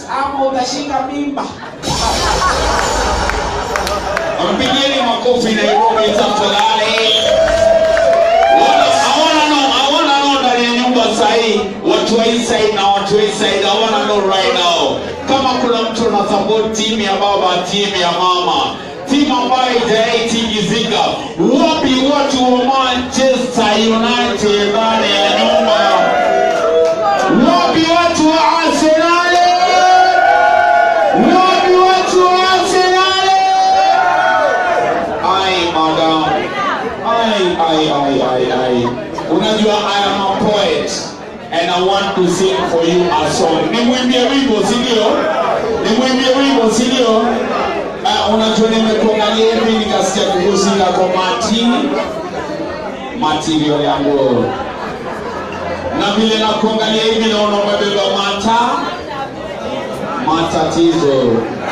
ama utashika mimba Mpigeni makofi Nairobi tafadhali. Wana- hawana no, hawana no ndani ya nyumba sahii, watu wa hii side na watu wa hii side hawana no right now. Kama kuna mtu ana support timu ya baba, timu ya mama, timu ambayo haijawahi tingizika, wapi watu wa Manchester United ndani ya nyumba? Wapi watu wa Arsenal? Wapi watu wa Arsenal? Ai madam. Ai ai ai ai ai. Unajua I am a poet and I want to sing for you a song. Nimwimbie wimbo si ndio? Nimwimbie wimbo si ndio? Uh, unajua nimekuangalia hivi nikasikia kuhusika kwa mati material yangu na vile nakuangalia hivi naona umebeba mata matatizo